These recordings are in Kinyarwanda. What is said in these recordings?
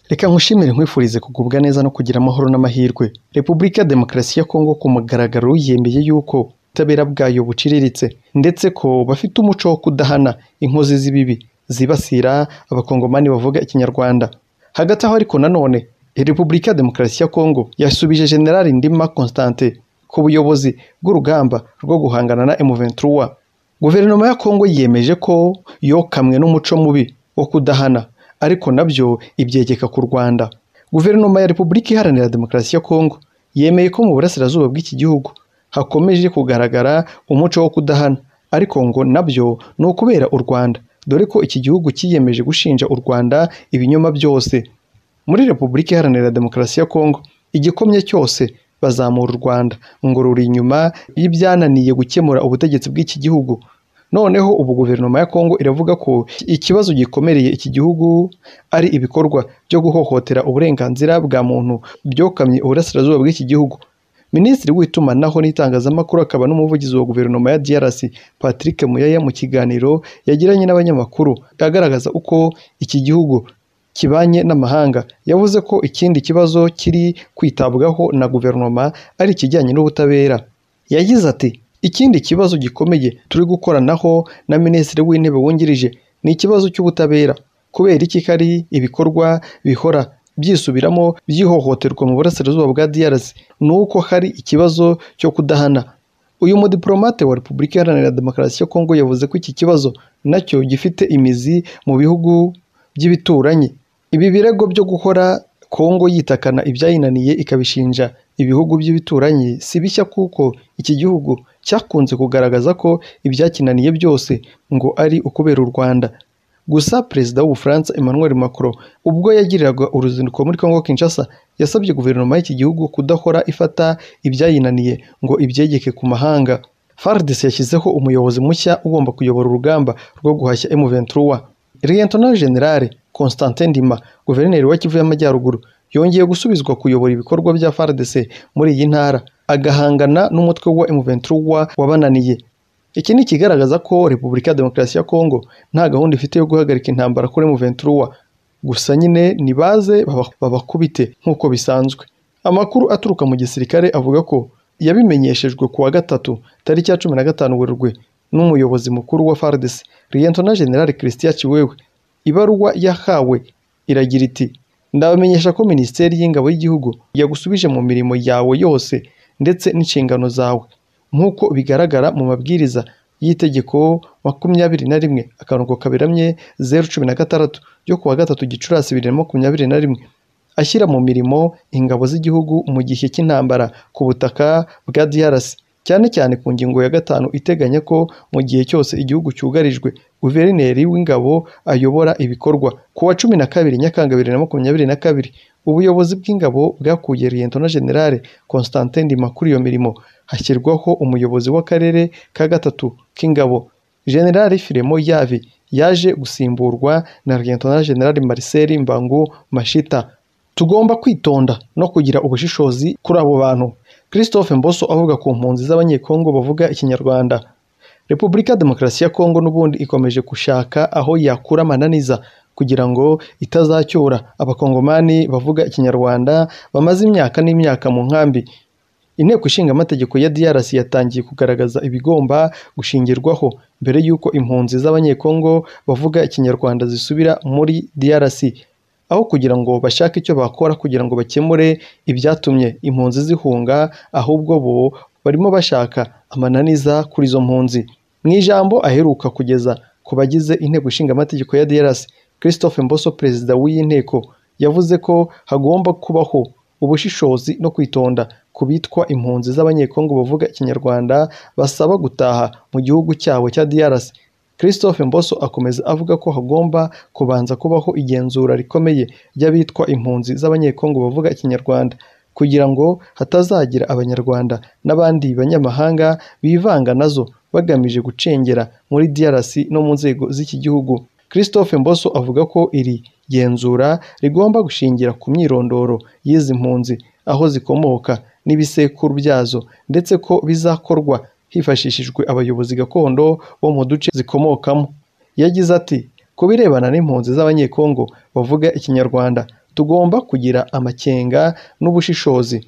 Reka nkushimire nkwifurize kugubwa neza no kugira amahoro n'amahirwe. Repubulika Demokarasi ya Kongo ku mugaragaro yiyemeye yuko ubutabera bwayo buciriritse ndetse ko bafite umuco wo kudahana inkozi z'ibibi zibasira abakongomani bavuga ikinyarwanda. Hagati aho ariko nanone Repubulika Demokarasi ya Kongo yasubije General Ndima Constantin ku buyobozi bw'urugamba rwo guhangana na M23. Guverinoma ya Kongo yiyemeje ko yokamwe n'umuco mubi wo kudahana ariko nabyo ibyegeka ku Rwanda. Guverinoma ya Repubulika Iharanira Demokarasi ya Kongo yemeye ko mu burasirazuba bw'iki gihugu hakomeje kugaragara umuco wo kudahana ariko ngo nabyo ni ukubera u Rwanda dore ko iki gihugu cyiyemeje gushinja u Rwanda ibinyoma byose. Muri Repubulika Iharanira Demokarasi ya Kongo igikomye cyose bazamura u Rwanda ngo ruri inyuma y'ibyananiye gukemura ubutegetsi bw'iki gihugu. Noneho ubu guverinoma ya Kongo iravuga ko ikibazo gikomereye iki gihugu ari ibikorwa byo guhohotera uburenganzira bwa muntu byokamye uburasirazuba bw'iki gihugu. Minisitiri w'itumanaho n'itangazamakuru akaba n'umuvugizi wa guverinoma ya DRC Patrick Muyaya mu kiganiro yagiranye n'abanyamakuru agaragaza uko iki gihugu kibanye n'amahanga yavuze ko ikindi kibazo kiri kwitabwaho na guverinoma ari ikijyanye n'ubutabera. Yagize ati ikindi kibazo gikomeye turi gukoranaho na minisitiri w'intebe wungirije ni ikibazo cy'ubutabera kubera iki kari ibikorwa bihora byisubiramo byihohoterwa mu burasirazuba bwa DRC ni uko hari ikibazo cyo kudahana uyu mudiplomate wa Repubulika Iharanira Demokarasi ya Kongo yavuze ko iki kibazo nacyo gifite imizi mu bihugu by'ibituranyi ibi birego byo guhora Kongo yitakana ibyayinaniye ikabishinja ibihugu by'ibituranyi si bishya kuko iki gihugu cyakunze kugaragaza ko ibyakinaniye byose ngo ari ukubera u Rwanda gusa perezida w'ubufaransa Emmanuel Macron ubwo yagiriraga uruzinduko muri Congo Kinshasa yasabye guverinoma y'iki gihugu kudahora ifata ibyayinaniye ngo ibyegeke ku mahanga FARDC yashyizeho umuyobozi mushya ugomba kuyobora urugamba rwo guhashya M23 Lieutenant General Constantin Ndima guverineri wa Kivu y'Amajyaruguru yongeye gusubizwa kuyobora ibikorwa bya FARDC muri iyi ntara agahangana n'umutwe wa M23 wabananiye iki ni ikigaragaza ko repubulika ya demokarasi ya kongo nta gahunda ifite yo guhagarika intambara kuri M23 gusa nyine nibaze babakubite nk'uko bisanzwe amakuru aturuka mu gisirikare avuga ko yabimenyeshejwe kuwa gatatu tariki ya cumi na gatanu werurwe n'umuyobozi mukuru wa FARDC Lieutenant General Christian Chiwewe ibaruwa yahawe iragira iti ndabamenyesha ko minisiteri y'ingabo y'igihugu yagusubije mu mirimo yawe yose ndetse n'inshingano zawe nk'uko bigaragara mu mabwiriza y'itegeko makumyabiri na rimwe akarongo kaberamye zeru cumi na gatandatu ryo kuwa gatatu gicurasi bibiri na makumyabiri na rimwe ashyira mu mirimo ingabo z'igihugu mu gihe cy'intambara ku butaka bwa DRC cyane cyane ku ngingo ya gatanu iteganya ko mu gihe cyose igihugu cyugarijwe guverineri w'ingabo ayobora ibikorwa ku wa cumi na kabiri nyakanga bibiri na makumyabiri na kabiri ubuyobozi bw'ingabo bwakuye Lieutenant General Constantin Ndima kuri iyo mirimo hashyirwaho umuyobozi w'akarere ka gatatu k'ingabo General Firemo Yavi yaje gusimburwa na Lieutenant General Marcel Mbangu Mashita tugomba kwitonda no kugira ubushishozi kuri abo bantu Christophe Mboso avuga ku mpunzi z'abanyekongo bavuga ikinyarwanda Repubulika Demokarasi ya Kongo n'ubundi ikomeje gushaka aho yakura amananiza kugira ngo itazacyura abakongomani bavuga ikinyarwanda bamaze imyaka n'imyaka mu nkambi inteko ishinga amategeko ya DRC yatangiye kugaragaza ibigomba gushingirwaho mbere y'uko impunzi z'abanyekongo bavuga ikinyarwanda zisubira muri DRC aho kugira ngo bashake icyo bakora kugira ngo bakemure ibyatumye impunzi zihunga ahubwo bo barimo bashaka amananiza kuri izo mpunzi mu ijambo aheruka kugeza ku bagize inteko ishinga amategeko ya DRC Christophe Mboso perezida w'iyi nteko yavuze ko hagomba kubaho ubushishozi no kwitonda ku bitwa impunzi z'abanyekongo bavuga ikinyarwanda basaba gutaha mu gihugu cyabo cya DRC Christophe Mboso akomeza avuga ko hagomba kubanza kubaho igenzura rikomeye ry'abitwa impunzi z'abanyekongo bavuga ikinyarwanda kugira ngo hatazagira abanyarwanda n'abandi banyamahanga bivanga nazo bagamije gucengera muri DRC no mu nzego z'iki gihugu Christophe Mboso avuga ko iri genzura rigomba gushingira ku myirondoro y'izi mpunzi aho zikomoka n'ibisekuru byazo ndetse ko bizakorwa hifashishijwe abayobozi gakondo bo mu duce zikomokamo yagize ati ku birebana n'impunzi z'abanyekongo bavuga ikinyarwanda tugomba kugira amakenga n'ubushishozi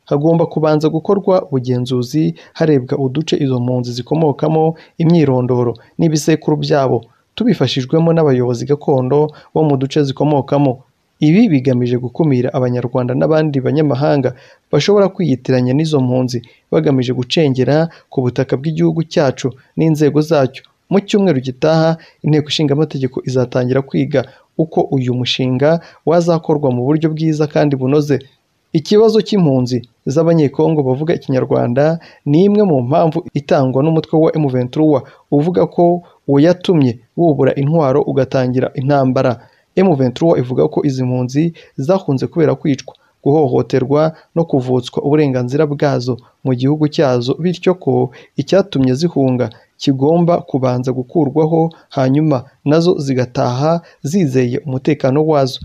hagomba kubanza gukorwa ubugenzuzi harebwa uduce izo mpunzi zikomokamo imyirondoro n'ibisekuru byabo tubifashijwemo n'abayobozi gakondo bo mu duce zikomokamo ibi bigamije gukumira abanyarwanda n'abandi banyamahanga bashobora kwiyitiranya n'izo mpunzi bagamije gucengera ku butaka bw'igihugu cyacu n'inzego zacyo mu cyumweru gitaha inteko ishinga amategeko izatangira kwiga uko uyu mushinga wazakorwa mu buryo bwiza kandi bunoze ikibazo cy'impunzi z'abanyekongo bavuga ikinyarwanda ni imwe mu mpamvu itangwa n'umutwe wa M23 uvuga ko wayatumye wubura intwaro ugatangira intambara M23 ivuga ko izi mpunzi zahunze kubera kwicwa guhohoterwa no kuvutswa uburenganzira bwazo mu gihugu cyazo bityo ko icyatumye zihunga kigomba kubanza gukurwaho hanyuma nazo zigataha zizeye umutekano wazo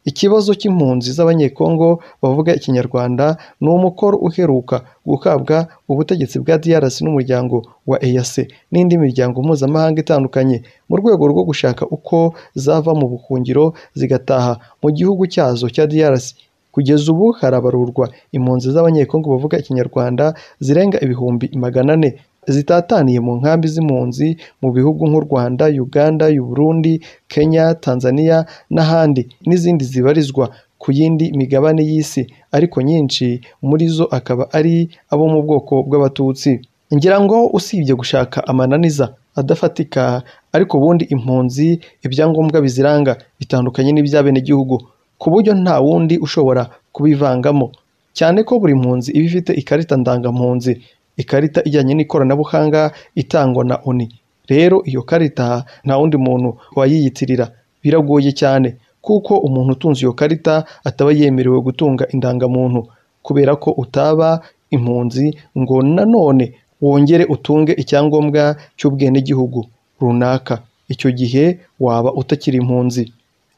Ikibazo cy'impunzi z'abanyekongo bavuga ikinyarwanda ni umukoro uheruka gukabwa ubutegetsi bwa DRC n'umuryango wa EAC n'indi miryango mpuzamahanga itandukanye mu rwego rwo gushaka uko zava mu buhungiro zigataha mu gihugu cyazo cya DRC. Kugeza ubu harabarurwa impunzi z'abanyekongo bavuga ikinyarwanda zirenga ibihumbi magana ane zitataniye mu nkambi z'impunzi mu bihugu nk'u Rwanda, Uganda, u Burundi, Kenya, Tanzania n'ahandi n'izindi zibarizwa ku yindi migabane y'isi ariko nyinshi muri zo akaba ari abo mu bwoko bw'abatutsi. Ngira ngo usibye gushaka amananiza adafatika ariko ubundi impunzi ibyangombwa biziranga bitandukanye n'iby'abenegihugu ku buryo nta wundi ushobora kubivangamo cyane ko buri mpunzi iba ifite ikarita ndangampunzi ikarita ijyanye n'ikoranabuhanga itangwa na oni rero iyo karita nta wundi muntu wayiyitirira biragoye cyane kuko umuntu utunze iyo karita ataba yemerewe gutunga indangamuntu kubera ko utaba impunzi ngo nanone wongere utunge icyangombwa cy'ubwenegihugu runaka icyo gihe waba utakiri impunzi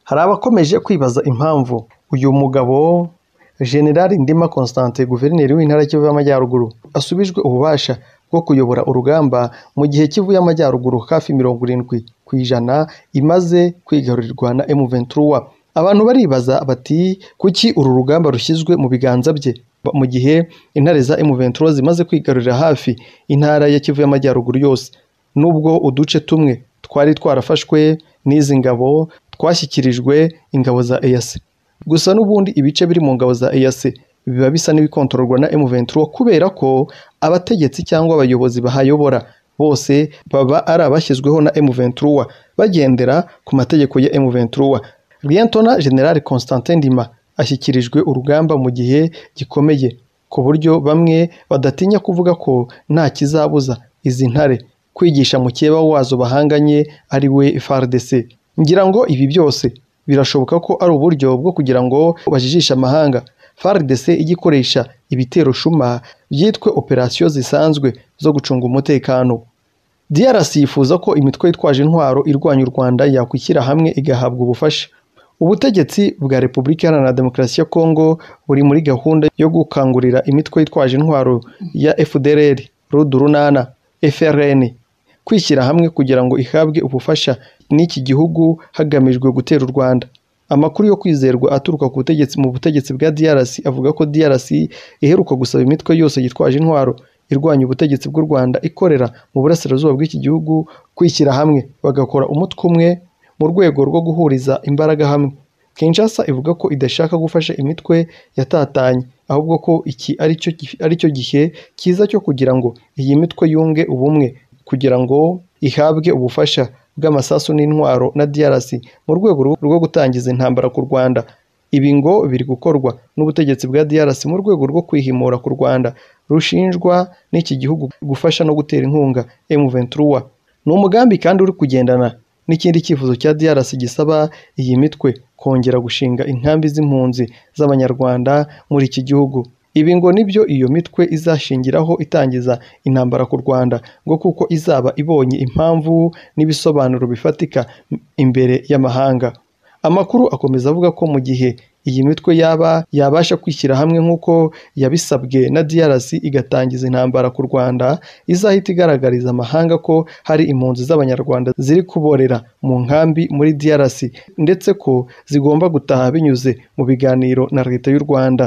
hari abakomeje kwibaza impamvu uyu mugabo generali ndima constantin guverineri w'intara y'ikivu y'amajyaruguru asubijwe ububasha bwo kuyobora urugamba mu gihe kivu y'amajyaruguru hafi mirongo irindwi ku ijana imaze kwigarurirwa na M23 abantu baribaza bati kuki uru rugamba rushyizwe mu biganza bye mu gihe intare za M23 zimaze kwigarurira hafi intara ya kivu y'amajyaruguru yose nubwo uduce tumwe twari twarafashwe n'izi ngabo twashyikirijwe ingabo za EAC gusa n'ubundi ibice biri mu ngabo za EAC biba bisa n'ibikontororwa na M23 kubera ko abategetsi cyangwa abayobozi bahayobora bose baba ari abashyizweho na M23 bagendera ku mategeko ya M23 Lieutenant General Constantin Ndima ashyikirijwe urugamba mu gihe gikomeye ku buryo bamwe badatinya kuvuga ko nta kizabuza izi ntare kwigisha mukeba wazo bahanganye ari we FARDC ngira ngo ibi byose birashoboka ko ari uburyo bwo kugira ngo bajijishe amahanga FARDC igikoresha ibitero shuma byitwe operasiyo zisanzwe zo gucunga umutekano DRC yifuza ko imitwe yitwaje intwaro irwanya u Rwanda yakwishyira hamwe igahabwa ubufasha ubutegetsi bwa Repubulika Iharanira Demokarasi ya Kongo buri muri gahunda yo gukangurira imitwe yitwaje intwaro ya FDLR, RUD runana, FRN kwishyira hamwe kugira ngo ihabwe ubufasha n'iki gihugu hagamijwe gutera u Rwanda amakuru yo kwizerwa aturuka ku butegetsi mu butegetsi bwa DRC avuga ko DRC iheruka gusaba imitwe yose yitwaje intwaro irwanya ubutegetsi bw'u Rwanda ikorera mu burasirazuba bw'iki gihugu kwishyira hamwe bagakora umutwe umwe mu rwego rwo guhuriza imbaraga hamwe Kinshasa ivuga ko idashaka gufasha imitwe yatatanye ahubwo ko iki aricyo aricyo gihe cyiza cyo kugira ngo iyi mitwe yunge ubumwe kugira ngo ihabwe ubufasha bw'amasasu n'intwaro na DRC mu rwego rwo gutangiza intambara ku Rwanda ibi ngo biri gukorwa n'ubutegetsi bwa DRC mu rwego rwo kwihimura ku Rwanda rushinjwa n'iki gihugu gufasha no gutera inkunga M23 ni umugambi kandi uri kugendana n'ikindi cyifuzo cya DRC gisaba iyi mitwe kongera gushinga inkambi z'impunzi z'abanyarwanda muri iki gihugu ibi ngo nibyo iyo mitwe izashingiraho itangiza intambara ku Rwanda ngo kuko izaba ibonye impamvu n'ibisobanuro bifatika imbere y'amahanga amakuru akomeza avuga ko mu gihe iyi mitwe yaba yabasha kwishyira hamwe nk'uko yabisabwe na DRC igatangiza intambara ku Rwanda izahita igaragariza amahanga ko hari impunzi z'abanyarwanda ziri kuborera mu nkambi muri DRC ndetse ko zigomba gutaha binyuze mu biganiro na leta y'u Rwanda